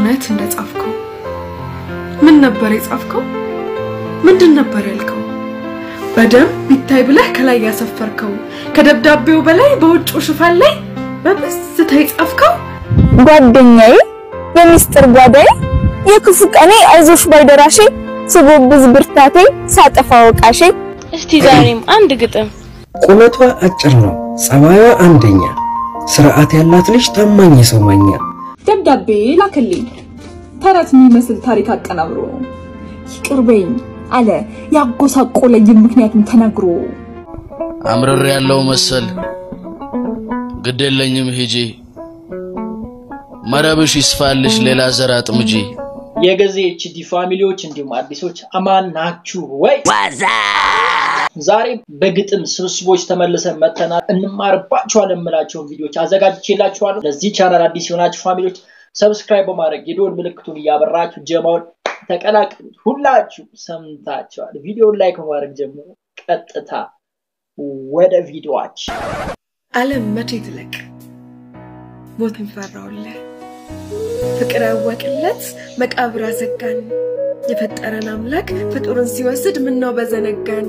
እውነት እንደጻፍከው ምን ነበር የጻፍከው? ምንድን ነበር ያልከው? በደንብ ቢታይ ብለህ ከላይ ያሰፈርከው ከደብዳቤው በላይ በውጭው ሽፋን ላይ በብዝታ የጻፍከው ጓደኛዬ የሚስጥር ጓዳዬ የክፉ ቀኔ አይዞሽ ባይደራሼ ስጎብዝ ብርታቴ ሳጠፋ ወቃሼ እስቲ ዛሬም አንድ ግጥም ቁመቷ አጭር ነው፣ ጸባዩዋ አንደኛ፣ ስርዓት ያላት ልጅ ታማኝ የሰው ማኛ። ደብዳቤ ላከልኝ ተረት የሚመስል ታሪክ አቀናብሮ ይቅር በይኝ አለ ያጎሳቆለኝ ምክንያቱም ተናግሮ አምርር ያለው መሰል ግድ የለኝም ሂጂ መረብሽ ይስፋልሽ ሌላ ዘር አጥምጂ የገዜ ኤችዲ ፋሚሊዎች እንዲሁም አዲሶች አማን ናችሁ ወይ? ዛሬ በግጥም ስብስቦች ተመልሰን መተናል። እንማርባቸዋለን የምላቸውን ቪዲዮዎች አዘጋጅቼላችኋለሁ። ለዚህ ቻናል አዲስ የሆናችሁ ፋሚሊዎች ሰብስክራይብ በማድረግ የደወል ምልክቱን እያበራችሁ ጀማውን ተቀላቀሉት። ሁላችሁ ሰምታችኋል። ቪዲዮን ላይክ በማድረግ ጀምሮ ቀጥታ ወደ ቪዲዮዎች ዓለም መቼ ትለቅ ሞትን ፈራውልህ ፍቅር ያወቅለት መቃብር አዘጋን የፈጠረን አምላክ ፍጡርን ሲወስድ ምነው በዘነጋን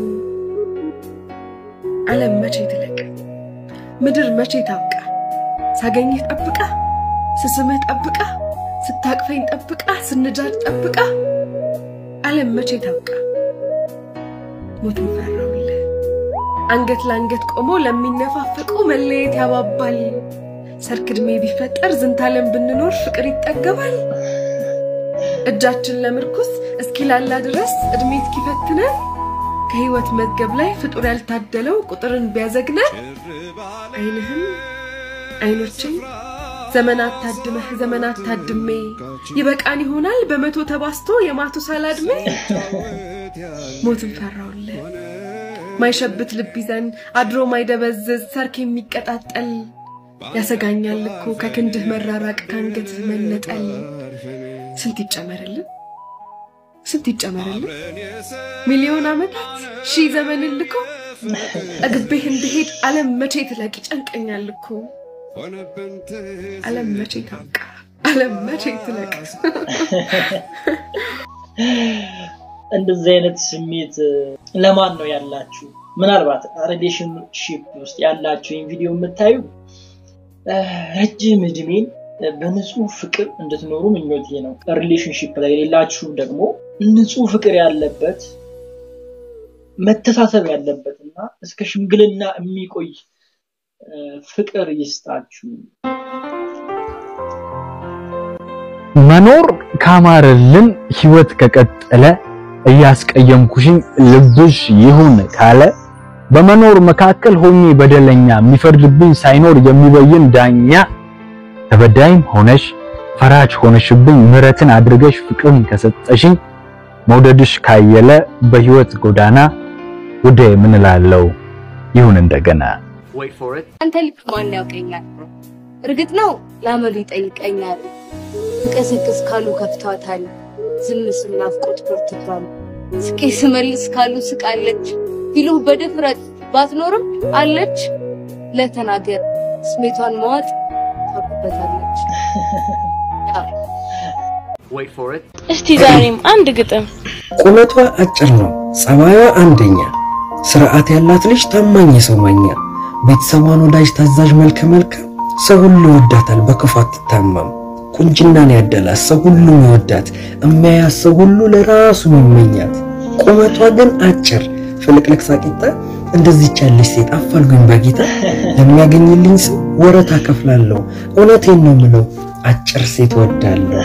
ዓለም መቼ ትለቅ ምድር መቼ ታብቃ ሳገኝህ ጠብቃ ስስምህ ጠብቃ ስታቅፈኝ ጠብቃ ስንጃድ ጠብቃ ዓለም መቼ ታብቃ ሞትን ፈራውልህ አንገት ለአንገት ቆሞ ለሚነፋፈቁ መለየት ያባባል ሰርክ ዕድሜ ቢፈጠር ዝንታለም ብንኖር ፍቅር ይጠገባል። እጃችን ለምርኩስ እስኪላላ ድረስ ዕድሜ እስኪፈትነን ከህይወት መዝገብ ላይ ፍጡር ያልታደለው ቁጥርን ቢያዘግነን አይንህም አይኖችን ዘመናት ታድመህ ዘመናት ታድሜ ይበቃን ይሆናል በመቶ ተባስቶ የማቱሳላ ዕድሜ ሞትን ፈራውልህ ማይሸብት ልብ ይዘን አድሮ ማይደበዝዝ ሰርክ የሚቀጣጠል ያሰጋኛል እኮ ከክንድህ መራራቅ ከአንገት መነጠል። ስንት ይጨመርልን ስንት ይጨመርልን ሚሊዮን ዓመታት ሺህ ዘመን ልኮ ጠግቤህ እንድሄድ ዓለም መቼ ትለቅ ይጨንቀኛል እኮ ዓለም መቼ ታውቃ ዓለም መቼ ትለቅ እንደዚህ አይነት ስሜት ለማን ነው ያላችሁ? ምናልባት ሪሌሽንሺፕ ውስጥ ያላችሁ ይህን ቪዲዮ የምታዩ ረጅም እድሜን በንጹህ ፍቅር እንድትኖሩ ምኞቴ ነው። ሪሌሽንሺፕ ላይ የሌላችሁ ደግሞ ንጹህ ፍቅር ያለበት መተሳሰብ ያለበት እና እስከ ሽምግልና የሚቆይ ፍቅር ይስጣችሁ። መኖር ካማረልን ህይወት ከቀጠለ እያስቀየምኩሽኝ ልብሽ ይሁን ካለ በመኖር መካከል ሆኜ በደለኛ የሚፈርድብኝ ሳይኖር የሚበይን ዳኛ ተበዳይም ሆነሽ ፈራጅ ሆነሽብኝ ምሕረትን አድርገሽ ፍቅርን ከሰጠሽኝ መውደድሽ ካየለ በህይወት ጎዳና ውዴ ምን እላለሁ ይሁን እንደገና። አንተ ልክ ማን ያውቀኛል? እርግጥ ነው ላመሉ ይጠይቀኛል። እንቀስቅስ ካሉ ከፍቷታል፣ ዝም ስል ናፍቆት በርትቷል። ስቄ ስመልስ ካሉ ስቃለች፣ ቢሉህ በድፍረት ባትኖርም አለች። ለተናገር ስሜቷን መዋጥ ታውቅበታለች። እስቲ ዛሬም አንድ ግጥም ቁመቷ አጭር ነው፣ ጸባዩዋ አንደኛ፣ ስርዓት ያላት ልጅ ታማኝ የሰው ማኛ፣ ቤተሰቧን ወዳጅ ታዛዥ መልከ መልካም፣ ሰው ሁሉ ይወዳታል በክፉ አትታማም። ቁንጅናን ያደላት ሰው ሁሉ ይወዳት፣ እሚያያት ሰው ሁሉ ለራሱ ይመኛት። ቁመቷ ግን አጭር ፍልቅልቅ ሳቂታ፣ እንደዚች ያለች ሴት አፋልጉኝ በጌታ። ለሚያገኝልኝ ሰው ወረታ ከፍላለሁ፣ እውነቴን ነው ምለው አጭር ሴት ወዳለሁ።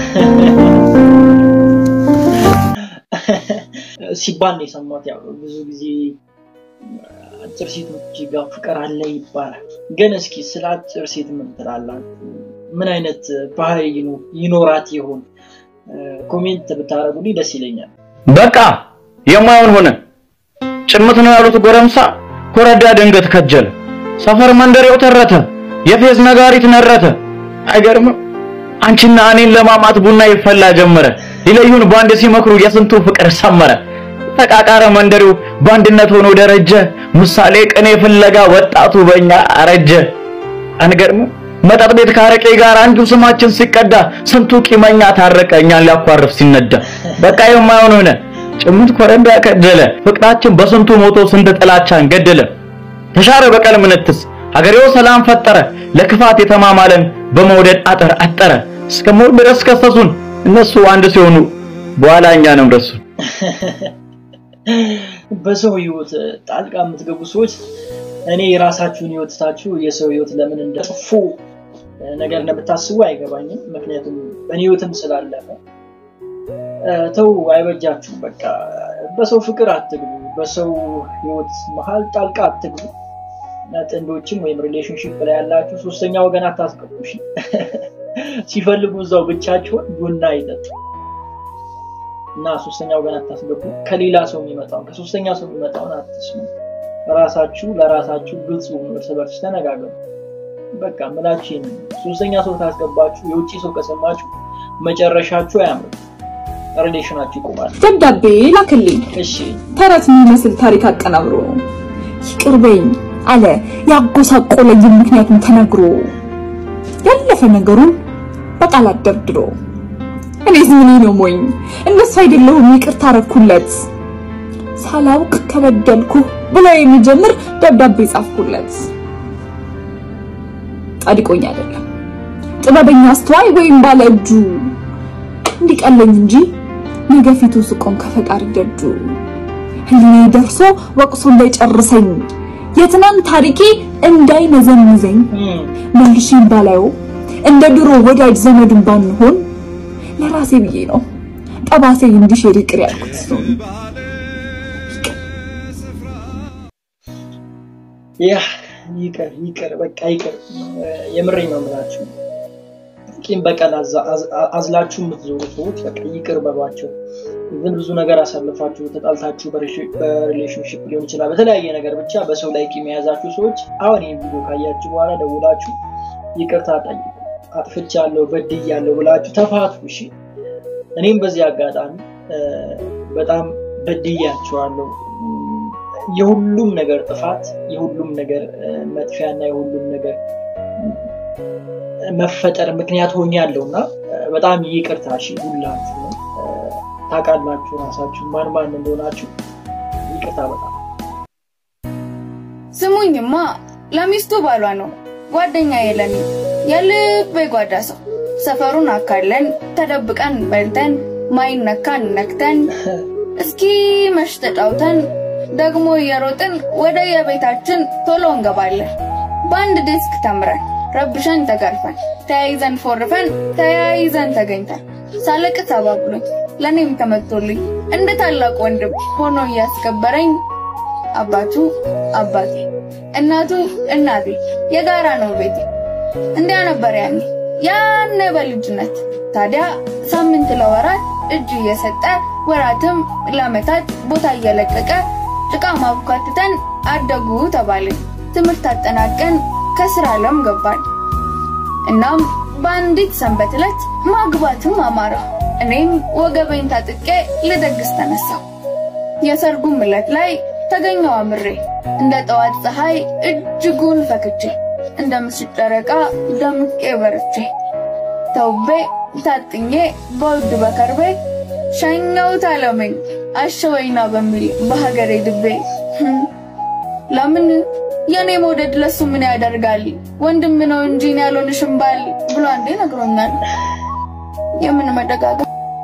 ሲባል ነው የሰማሁት። ያው ብዙ ጊዜ አጭር ሴቶች ጋር ፍቅር አለ ይባላል። ግን እስኪ ስለ አጭር ሴት ምን ትላላችሁ? ምን አይነት ባህሪ ይኖ- ይኖራት ይሆን? ኮሜንት ብታደርጉልኝ ደስ ይለኛል። በቃ የማይሆን ሆነ። ጭምት ነው ያሉት ጎረምሳ ኮረዳ ድንገት ከጀለ። ሰፈር መንደሬው ተረተ፣ የፌዝ ነጋሪት ነረተ። አይገርምም? አንቺና እኔን ለማማት ቡና ይፈላ ጀመረ። ሊለዩን በአንድ ሲመክሩ የስንቱ ፍቅር ሰመረ። ተቃቃረ መንደሬው በአንድነት ሆኖ ደረጀ። ምሳሌ ቅኔ ፍለጋ ወጣቱ በእኛ አረጀ። አንገርምም? መጠጥ ቤት ካረቄ ጋር አንዱ ስማችን ሲቀዳ ስንቱ ቂመኛ ታረቀ እኛን ሊያኳርፍ ሲነዳ። በቃ የማይሆን ሆነ ጭምት ኮረዳ ከደለ ፍቅራችን በስንቱ ሞቶ ስንት ጥላቻን ገደለ። ተሻረ በቀል ምንትስ ሀገሬው ሰላም ፈጠረ ለክፋት የተማማለን በመውደድ አጥር አጠረ። እስከ ሞት ድረስ ከሰሱን እነሱ አንድ ሲሆኑ በኋላ እኛንም ረሱን። በሰው ህይወት ጣልቃ የምትገቡ ሰዎች እኔ የራሳችሁን ህይወት ትታችሁ የሰው ህይወት ለምን እንደ ጥፎ ነገር እንደምታስቡ አይገባኝም። ምክንያቱም በእኔ ህይወትም ስላለፈ ተው፣ አይበጃችሁ። በቃ በሰው ፍቅር አትግቡ፣ በሰው ህይወት መሀል ጣልቃ አትግቡ። ጥንዶችም ወይም ሪሌሽንሽፕ ላይ ያላችሁ ሶስተኛ ወገን አታስገቡ። እሺ? ሲፈልጉ እዛው ብቻቸውን ቡና ይጠጡ እና ሶስተኛ ወገን አታስገቡ። ከሌላ ሰው የሚመጣውን ከሶስተኛ ሰው የሚመጣውን አትስሙ። ራሳችሁ ለራሳችሁ ግልጽ ሁኑ፣ እርስ በርስ ተነጋገሩ። በቃ ምላችሁ ይሄን ሶስተኛ ሰው ታስገባችሁ፣ የውጭ ሰው ከሰማችሁ መጨረሻችሁ አያምርም፣ ሪሌሽናችሁ ይቆማል። ደብዳቤ ላክልኝ። እሺ ተረት የሚመስል ታሪክ አቀናብሮ ይቅር በይኝ አለ ያጎሳቆለኝ ምክንያቱም ተነግሮ ያለፈ ነገሩን በቃላት ደርድሮ እኔ ዝምኔ ነው ሞኝ እንደሱ አይደለሁም ይቅርታ አረኩለት ሳላውቅ ከበደልኩ ብሎ የሚጀምር ደብዳቤ ጻፍኩለት። ጻድቆኝ አይደለም ጥበበኛ አስተዋይ ወይም ባለ እጁ እንዲቀለኝ እንጂ ነገ ፊቱ ስቆም ከፈጣሪ ደጁ ህሊናዬ ደርሶ ወቅሶ እንዳይጨርሰኝ የትናንት ታሪኬ እንዳይነዘንዘኝ መልሼም ባላየው እንደ ድሮ ወዳጅ ዘመድን ባንሆን ለራሴ ብዬ ነው ጠባሴ እንዲሽር ይቅር ያልኩት። ያ ይቅር ይቅር በቃ ይቅር። የምሬ ነው የምላችሁ። ቂም በቀል አዝላችሁ የምትዞሩ ሰዎች በቃ ይቅር በሏቸው። ግን ብዙ ነገር አሳልፋችሁ ተጣልታችሁ በሪሌሽንሽፕ ሊሆን ይችላል፣ በተለያየ ነገር ብቻ በሰው ላይ ቂም የያዛችሁ ሰዎች አሁን ይህን ቪዲዮ ካያችሁ በኋላ ደውላችሁ ይቅርታ ጠይቁ። አጥፍቻለሁ፣ በድያለሁ ብላችሁ ተፋቱ። እሺ እኔም በዚህ አጋጣሚ በጣም በድያችኋለሁ። የሁሉም ነገር ጥፋት የሁሉም ነገር መጥፊያና የሁሉም ነገር መፈጠር ምክንያት ሆኛለሁ እና በጣም ይቅርታ እሺ ሁላችሁ ነው ታውቃላችሁ ራሳችሁ ማን ማን እንደሆናችሁ ይቅርታ በጣም ስሙኝማ ለሚስቱ ባሏ ነው ጓደኛ የለኒ የልብ የጓዳ ሰው ሰፈሩን አካለን ተደብቀን በልተን ማይነካን ነክተን እስኪ መሽ ተጫውተን ደግሞ እየሮጥን ወደ የቤታችን ቶሎ እንገባለን። በአንድ ዴስክ ተምረን ረብሸን ተጋርፈን ተያይዘን ፎርፈን ተያይዘን ተገኝተን ሳለቅስ አባብሎኝ ለእኔም ተመቶልኝ እንደ ታላቅ ወንድም ሆኖ እያስከበረኝ አባቱ አባቴ እናቱ እናቴ የጋራ ነው ቤቴ። እንዲያ ነበር ያኔ ያኔ በልጅነት ታዲያ ሳምንት ለወራት እጅ እየሰጠ ወራትም ለአመታት ቦታ እየለቀቀ ጭቃ ማቡካትተን አደጉ ተባልን። ትምህርት አጠናቀን ከስራ ዓለም ገባን። እናም በአንዲት ሰንበት ዕለት ማግባትም አማረ። እኔም ወገቤን ታጥቄ ልደግስ ተነሳው። የሰርጉም ዕለት ላይ ተገኘው አምሬ እንደ ጠዋት ፀሐይ እጅጉን ፈክቼ እንደ ምሽት ጨረቃ ደምቄ በርቼ ተውቤ ታጥኜ በውድ በከርቤ ሸኘሁት አለመኝ አሸወይና በሚል በሀገሬ ድቤ ለምን የኔ መውደድ ለሱ ምን ያደርጋል ወንድም ነው እንጂ እኔ ያልሆንሽም ባል ብሎ አንዴ ነግሮኛል። የምን መደጋገም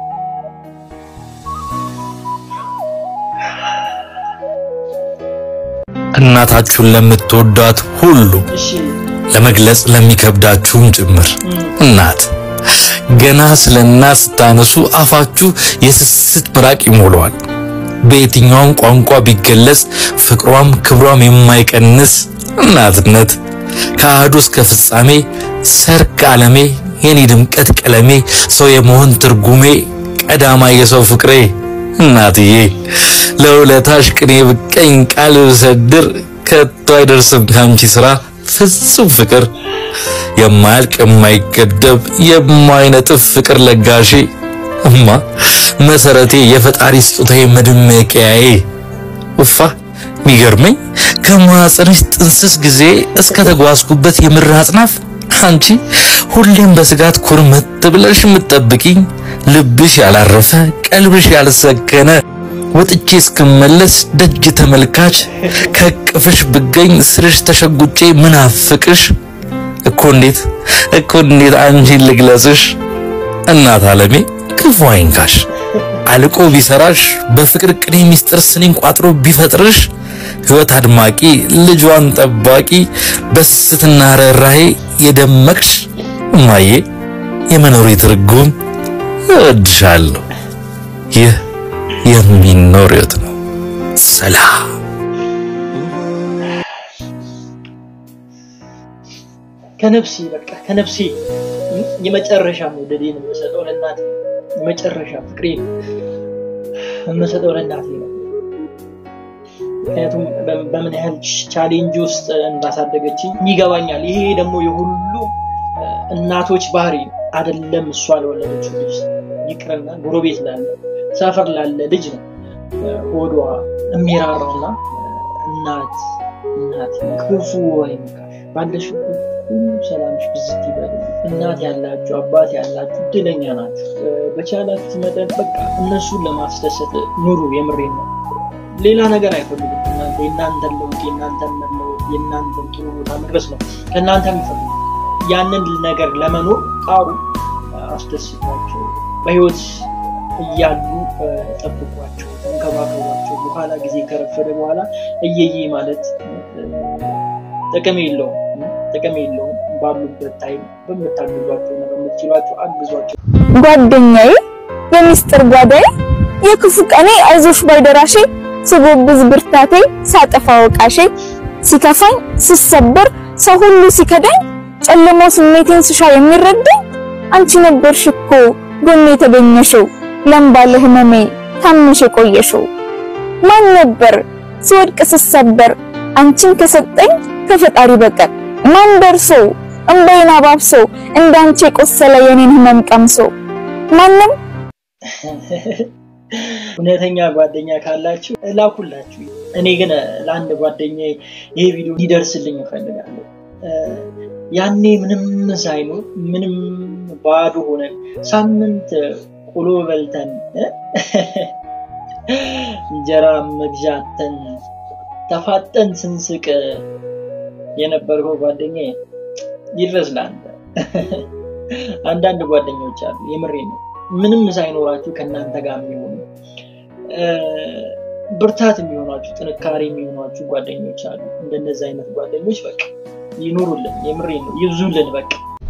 እናታችሁን ለምትወዷት ሁሉ ለመግለጽ ለሚከብዳችሁም ጭምር እናት ገና ስለ እናት ስታነሱ አፋችሁ የስስት ምራቅ ይሞላዋል። በየትኛውም ቋንቋ ቢገለጽ ፍቅሯም ክብሯም የማይቀንስ እናትነት ከአህዱ እስከ ፍጻሜ ሰርክ ዓለሜ የኔ ድምቀት ቀለሜ ሰው የመሆን ትርጉሜ ቀዳማ የሰው ፍቅሬ እናትዬ ለውለታሽ ቅኔ ብቀኝ ቃል ብሰድር ከቶ አይደርስም ካንቺ ስራ ፍጹም ፍቅር የማያልቅ የማይገደብ የማይነጥፍ ፍቅር ለጋሼ እማ መሰረቴ የፈጣሪ ስጦታዬ መድመቂያዬ ውፋ ሚገርመኝ ከማህፀንሽ ጥንስስ ጊዜ እስከ ተጓዝኩበት የምድር አጽናፍ አንቺ ሁሌም በስጋት ኩርመት ብለሽ የምትጠብቂኝ ልብሽ ያላረፈ ቀልብሽ ያልሰከነ ወጥቼ እስክመለስ ደጅ ተመልካች ከቅፍሽ ብገኝ ስርሽ ተሸጉጬ ምናፍቅሽ እኮ እንዴት እኮ እንዴት አንቺን ልግለጽሽ እናት ዓለሜ ክፉ አይንካሽ አልቆ ቢሰራሽ በፍቅር ቅኔ ሚስጥር ስኒን ቋጥሮ ቢፈጥርሽ ሕይወት አድማቂ ልጇን ጠባቂ በስትና ርኅራኄ የደመቅሽ እማዬ የመኖሬ ትርጉም እወድሻለሁ። ይህ የሚኖር ሕይወት ነው። ሰላም ከነፍሴ በቃ ከነፍሴ የመጨረሻ መውደዴን የምሰጠው ለእናቴ ነው። የመጨረሻ ፍቅሬን የምሰጠው ለእናቴ ነው። ምክንያቱም በ- በምን ያህል ቻሌንጅ ውስጥ እንዳሳደገችኝ ይገባኛል። ይሄ ደግሞ የሁሉ እ፣ እናቶች ባህሪ ነው። አይደለም እሷ ለወለደችው ልጅ ይቅርና ጎረቤት ላለ ሰፈር ላለ ልጅ ነው እ፣ ሆዷ የሚራራና እ፣ እናት እናት ክፉ አይንካሽ ባለሽበት ሁሉ ሰላምሽ ብዝት ይበል። እናት ያላችሁ አባት ያላችሁ እድለኛ ናችሁ። እ፣ በቻላችሁት መጠን በቃ እነሱን ለማስደሰት ኑሩ። የምሬን ነው። ሌላ ነገር አይፈልጉም። እናንተ የእናንተን ለውጥ የእናንተን መለወጥ የእናንተን ጥሩ ቦታ መድረስ ነው ከእናንተ የሚፈልጉ። ያንን ነገር ለመኖር ጣሩ፣ አስደስቷቸው፣ በህይወት እያሉ እ፣ ጠብቋቸው፣ ተንከባከቧቸው። በኋላ ጊዜ ከረፈደ በኋላ እየዬ ማለት እ፣ ጥቅም የለውም ጥቅም የለውም። ባሉበት ታይም በምታግዟቸው እና በምትችሏቸው አግዟቸው። ጓደኛዬ የሚስጥር ጓዳዬ የክፉ ቀኔ አይዞሽ ባይደራሼ ስጎብዝ ብርታቴ ሳጠፋ ወቃሼ ሲከፋኝ ስሰበር ሰው ሁሉ ሲከዳኝ ጨልሞ ስሜቴን ስሻ የሚረዳኝ አንቺ ነበርሽ እኮ ጎኔ የተገኘሽው ለምባለ ህመሜ ታምሽ የቆየሽው ማን ነበር ስወድቅ ስሰበር አንቺን ከሰጠኝ ከፈጣሪ በቀር ማን ደርሶ እምባዬን አባብሶ እንዳንቺ የቆሰለ የኔን ህመም ቀምሶ ማንም እውነተኛ ጓደኛ ካላችሁ ላኩላችሁ። እኔ ግን ለአንድ ጓደኛ ይሄ ቪዲዮ ሊደርስልኝ እፈልጋለሁ። እ፣ ያኔ ምንም ሳይኖር ምንም ባዶ ሆነን ሳምንት ቆሎ በልተን እ፣ እንጀራ መግዣተን ተፋጠን ስንስቅ የነበርከው ጓደኛ ይድረስ ለአንተ። አንዳንድ ጓደኞች አሉ፣ የምሬ ነው ምንም ሳይኖራችሁ ከእናንተ ጋር የሚሆኑ እ፣ ብርታት የሚሆኗችሁ ጥንካሬ የሚሆኗችሁ ጓደኞች አሉ። እንደነዚህ አይነት ጓደኞች በቃ ይኑሩልን፣ የምሬ ነው ይብዙልን። በቃ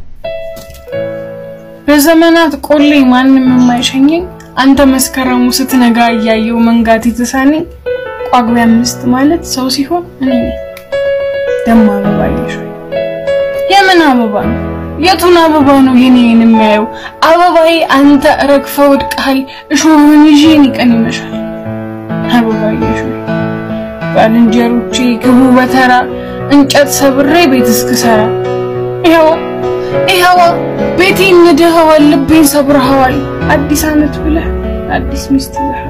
በዘመናት ቆሌ ማንም የማይሸኘኝ አንተ መስከረሙ ስትነጋ እያየው መንጋት የተሳነኝ ጳጉሜ አምስት ማለት ሰው ሲሆን እኔ ነኝ። ደሞ አበባ ይሽ የምን አበባ ነው? የቱን አበባ ነው የኔን የሚያየው? አበባዬ አንተ ረግፈ ወድቀሃል፣ እሾህን ይዤ እኔ ቀን ይመሻል። አበባ ይሽ ባልንጀሮቼ ግቡ በተራ እንጨት ሰብሬ ቤት እስክሰራ ይኸው ይኸው ቤቴን ንደኸዋል፣ ልቤን ሰብረኸዋል። አዲስ ዓመት ብለህ አዲስ ሚስት ይዘሃል።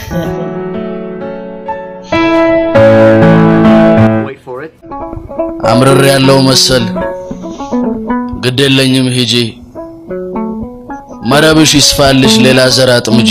አምርር ያለው መሰል ግድ የለኝም ሂጂ መረብሽ ይስፋልሽ ሌላ ዘር አጥምጂ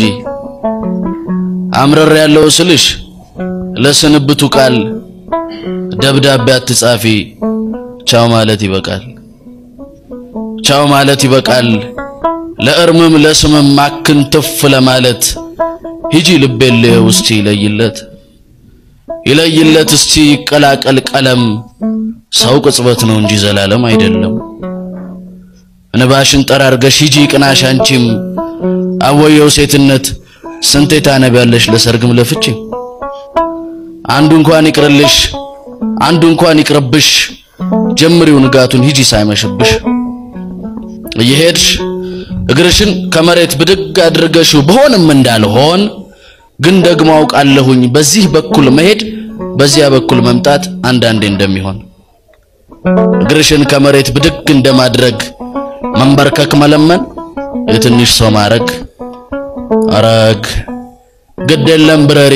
አምርር ያለው ስልሽ ለስንብቱ ቃል ደብዳቤ አትጻፊ ቻው ማለት ይበቃል ቻው ማለት ይበቃል ለእርምም ለስምም ማክን ትፍ ለማለት ሂጂ ልቤን ልየው እስቲ ይለይለት ይለይለት እስቲ ይቀላቀል ቀለም ሰው ቅጽበት ነው እንጂ ዘላለም አይደለም እንባሽን ጠራርገሽ ሂጂ ቅናሽ አንቺም አወየው ሴትነት ስንቴ ታነቢያለሽ ለሰርግም ለፍቺ አንዱ እንኳን ይቅርልሽ አንዱ እንኳን ይቅርብሽ ጀምሪው ንጋቱን ሂጂ ሳይመሽብሽ እየሄድሽ እግርሽን ከመሬት ብድግ አድርገሽው በሆንም እንዳልሆን ግን ደግሞ አውቃለሁኝ በዚህ በኩል መሄድ በዚያ በኩል መምጣት አንዳንዴ እንደሚሆን እግርሽን ከመሬት ብድግ እንደማድረግ መንበርከክ መለመን የትንሽ ሰው ማረግ አረግ ግድ የለም ብረሪ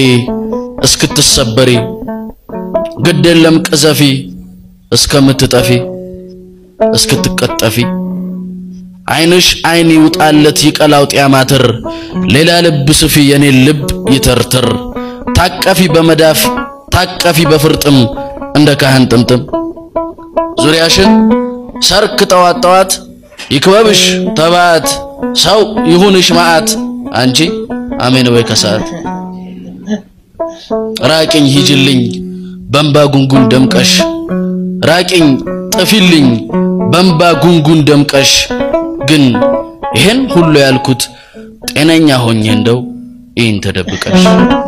እስክትሰበሪ ግድ የለም ቅዘፊ እስከምትጠፊ እስክትቀጠፊ አይንሽ አይን ይውጣለት ይቀላው ጢያማትር ሌላ ልብ ስፊ የኔን ልብ ይተርትር ታቀፊ በመዳፍ ታቀፊ በፍርጥም እንደ ካህን ጥምጥም ዙሪያሽን ሰርክ ጠዋት ጠዋት ይክበብሽ ተባት ሰው ይሁንሽ መዓት አንቺ አሜን ወይ ከሰዓት ራቅኝ ሂጅልኝ በእንባ ጉንጉን ደምቀሽ ራቅኝ ጥፊልኝ በእንባ ጉንጉን ደምቀሽ ግን ይሄን ሁሉ ያልኩት ጤነኛ ሆኜ እንደው ይህን ተደብቀሽ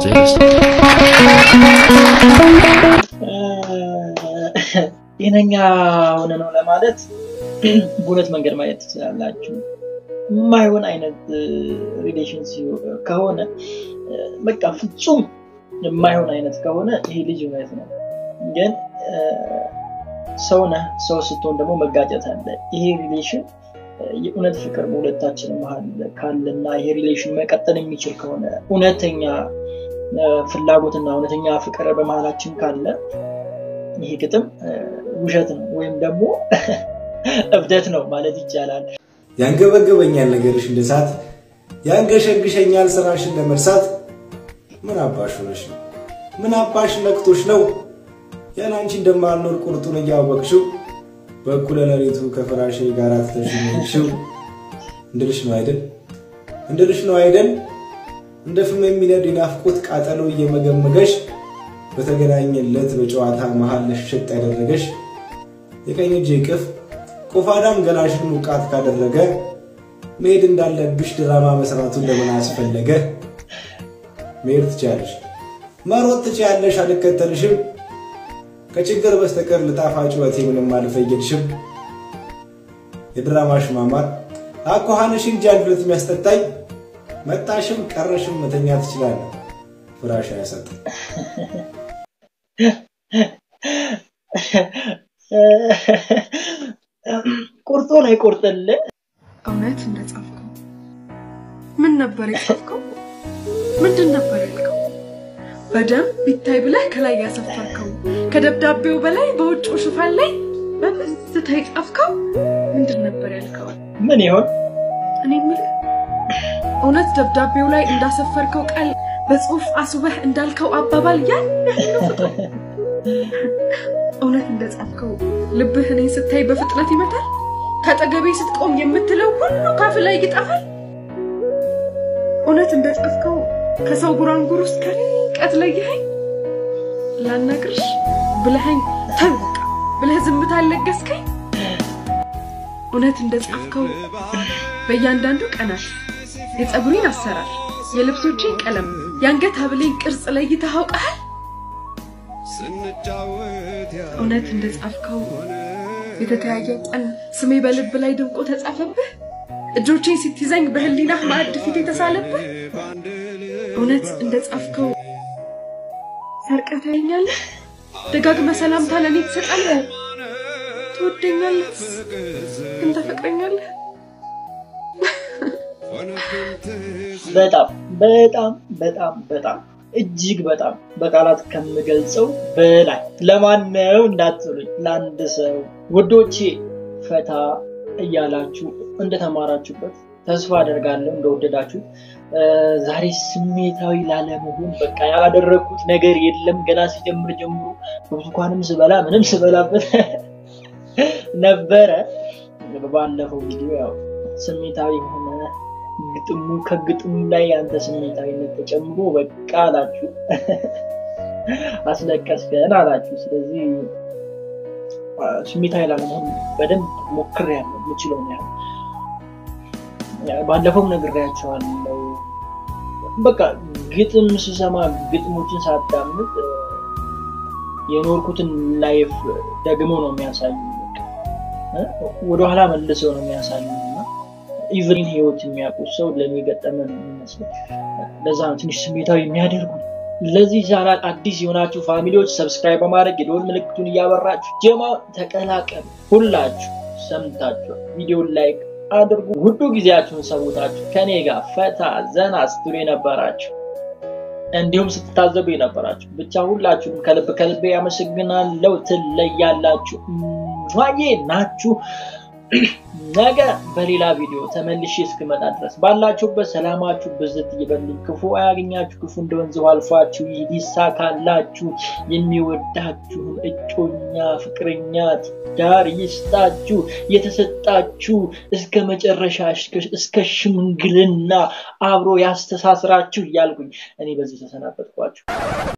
ጤነኛ ሆነ ነው ለማለት በሁለት መንገድ ማየት ትችላላችሁ። የማይሆን አይነት ሪሌሽን ከሆነ በቃ ፍጹም የማይሆን አይነት ከሆነ ይሄ ልጅ እውነት ነው። ግን ሰው ነህ፣ ሰው ስትሆን ደግሞ መጋጨት አለ። ይሄ ሪሌሽን የእውነት ፍቅር በሁለታችን መሀል ካለና ይሄ ሪሌሽን መቀጠል የሚችል ከሆነ እውነተኛ ፍላጎትና እውነተኛ ፍቅር በመሀላችን ካለ ይሄ ግጥም ውሸት ነው ወይም ደግሞ እብደት ነው ማለት ይቻላል። ያንገበገበኛል ነገርሽ እንደ እሳት፣ ያንገሸግሸኛል ስራሽን ለመርሳት። ምን አባሽ ሆነሽ ነው? ምን አባሽ ነክቶሽ ነው? ያን አንቺ እንደማልኖር ቁርጡን እያወቅሽው በእኩለ ሌሊቱ ከፍራሼ ጋር ትተሽኝሽው እንድልሽ ነው አይደል? እንድልሽ ነው አይደል? እንደ ፍም የሚነድ የናፍቆት ቃጠሎ እየመገመገሽ በተገናኘለት በጨዋታ መሃል ለሽሸጥ ያደረገሽ የቀኝ እጅ ቅፍ ቆፋዳም ገላሽን ሙቃት ካደረገ መሄድ እንዳለብሽ ድራማ መስራቱን ለምን አስፈለገ? መሄድ ትችያለሽ፣ መሮጥ ትችያለሽ፣ አልከተልሽም። ከችግር በስተቀር ልጣፋጭ ሕይወቴ ምንም አልፈየድሽም። የድራማሽ ማማር አኳኋንሽ እንጂ አንድ ሁለት የሚያስጠጣኝ መጣሽም ቀረሽም መተኛ ትችላለህ፣ ፍራሽ አያሰጥም። ቁርጡን አይቆርጥልህ። እውነት እንደጻፍከው ምን ነበር የጻፍከው? ምንድን ነበር ያልከው? በደንብ ቢታይ ብለህ ከላይ ያሰፈርከው ከደብዳቤው በላይ በውጭው ሽፋን ላይ በብዝታ የጻፍከው ምንድን ነበር ያልከው? ምን ይሆን? እኔ የምልህ እውነት ደብዳቤው ላይ እንዳሰፈርከው ቃል በጽሁፍ አስበህ እንዳልከው አባባል ያን ያህል ነው ፍቅሩ? እውነት እንደጻፍከው ልብህ እኔን ስታይ በፍጥነት ይመታል? ከአጠገቤ ስትቆም የምትለው ሁሉ ካፍ ላይ ይጠፋል? እውነት እንደጻፍከው ከሰው ጉራንጉር ውስጥ ከርቀት ለይኸኝ ላናግርሽ ብለኸኝ ተው በቃ ብለህ ዝምታ አለገስከኝ? እውነት እንደጻፍከው በእያንዳንዱ ቀናት የፀጉሬን አሰራር፣ የልብሶቼን ቀለም፣ የአንገት ሀብሌን ቅርጽ ለይተህ አውቀሃል? እውነት እንደጻፍከው የተተያየ ቀን ስሜ በልብ ላይ ድምቆ ተጻፈብህ? እጆቼን ስትይዘኝ በህሊናህ ማዕድ ፊት የተሳለብህ? እውነት እንደጻፍከው ሰርቀህ ታየኛለህ? ደጋግመህ ሰላምታ ለእኔ ትሰጣለህ? ትወደኛለህ? ግን ታፈቅረኛለህ? በጣም በጣም በጣም በጣም እጅግ በጣም በቃላት ከምገልጸው በላይ ለማን ነው እንዳትሉኝ፣ ለአንድ ሰው ውዶቼ፣ ፈታ እያላችሁ እንደተማራችሁበት ተስፋ አደርጋለሁ፣ እንደወደዳችሁ። ዛሬ ስሜታዊ ላለመሆን በቃ ያላደረግኩት ነገር የለም። ገና ሲጀምር ጀምሮ ብርቱካንም ስበላ ምንም ስበላበት ነበረ። ባለፈው ቪዲዮ ያው ስሜታዊ የሆነ ግጥሙ ከግጥሙ ላይ ያንተ ስሜታዊነት ተጨምሮ በቃ አላችሁ፣ አስለቀስከን አላችሁ። ስለዚህ ስሜታዊ ላለመሆን በደንብ ሞክሬያለሁ፣ የምችለው ነው ያህል። ባለፈው ነግሬያቸዋለሁ። በቃ ግጥም ስሰማ ግጥሞችን ሳዳምጥ የኖርኩትን ላይፍ ደግሞ ነው የሚያሳዩ፣ ወደኋላ መልሰው ነው የሚያሳዩ ኢቭሪን ህይወት የሚያውቁ ሰው ለሚገጠመ ነው የሚመስለው። ለዛ ነው ትንሽ ስሜታዊ የሚያደርጉ። ለዚህ ቻናል አዲስ የሆናችሁ ፋሚሊዎች ሰብስክራይብ በማድረግ የደወል ምልክቱን እያበራችሁ ጀማው ተቀላቀሉ። ሁላችሁ ሰምታችሁ ቪዲዮን ላይክ አድርጉ። ውዱ ጊዜያችሁን ሰውታችሁ ከኔ ጋር ፈታ ዘና ስትሉ የነበራችሁ እንዲሁም ስትታዘቡ የነበራችሁ ብቻ ሁላችሁም ከልብ ከልቤ ያመሰግናለሁ። ትለያላችሁ። ሟዬ ናችሁ። ነገ በሌላ ቪዲዮ ተመልሼ እስክመጣ ድረስ ባላችሁበት ሰላማችሁ ብዝት ይበልኝ፣ ክፉ አያገኛችሁ፣ ክፉ እንደ ወንዝ ውሃ አልፏችሁ ይሳካላችሁ፣ የሚወዳችሁን እጮኛ ፍቅረኛ ትዳር ይስጣችሁ፣ የተሰጣችሁ እስከ መጨረሻ እስከ ሽምግልና አብሮ ያስተሳስራችሁ እያልኩኝ እኔ በዚህ ተሰናበትኳችሁ።